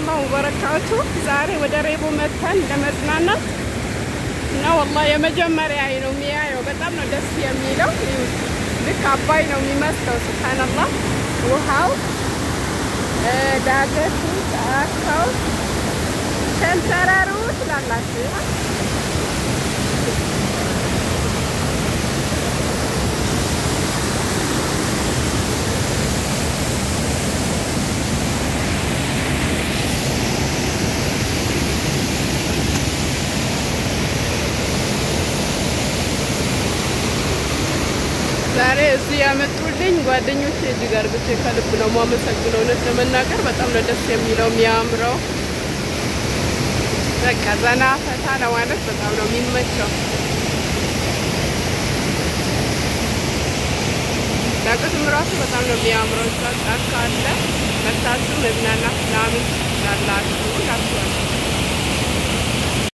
ወበረካቱ። ዛሬ ወደ ሬቦ መጥተን ለመዝናናት እና ወላሂ የመጀመሪያ ነው የሚያየው። በጣም ነው ደስ የሚለው። ልክ አባይ ነው የሚመስለው። ስብሓንላህ ውሃው፣ ዳገቱ፣ ጫካው፣ ሸንተረሩ ትላላችሁ። ዛሬ እዚህ ያመጡልኝ ጓደኞቼ እጅግ አድርጌ ከልብ ነው የማመሰግነው። እውነት ለመናገር በጣም ነው ደስ የሚለው የሚያምረው። በቃ ዘና ፈታ ለማለት በጣም ነው የሚመቸው። ዳገቱም ራሱ በጣም ነው የሚያምረው። እዛ ጫካ አለ መታችሁ መዝናናት ምናምን ትችላላችሁ።